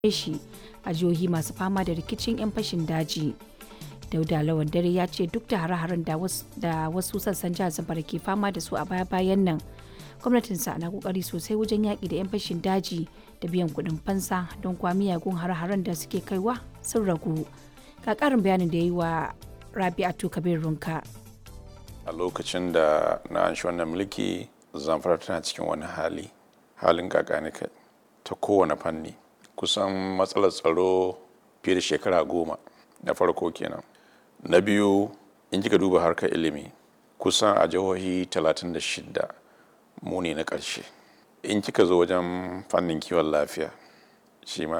shi a jihohi masu fama da rikicin 'yan fashin daji. Dauda Lawan Dare ya ce duk da hare-haren da wasu sassan jihar Zamfara ke fama da su a baya-bayan nan, gwamnatinsa na kokari sosai wajen yaƙi da 'yan fashin daji da biyan kuɗin fansa don kuwa miyagun hare-haren da suke kaiwa sun ragu. Ga ƙarin bayanin da ya yi wa Rabi'atu Kabir Runka. A lokacin da na an shi wannan mulki, Zamfara tana cikin wani hali, halin kakanika ta kowane fanni. Kusan matsalar tsaro fiye da shekara goma na farko kenan. Na biyu, in kika duba harkar ilimi, kusan a jihohi 36 mu ne na ƙarshe. In kika zo wajen fannin kiwon lafiya, shi ma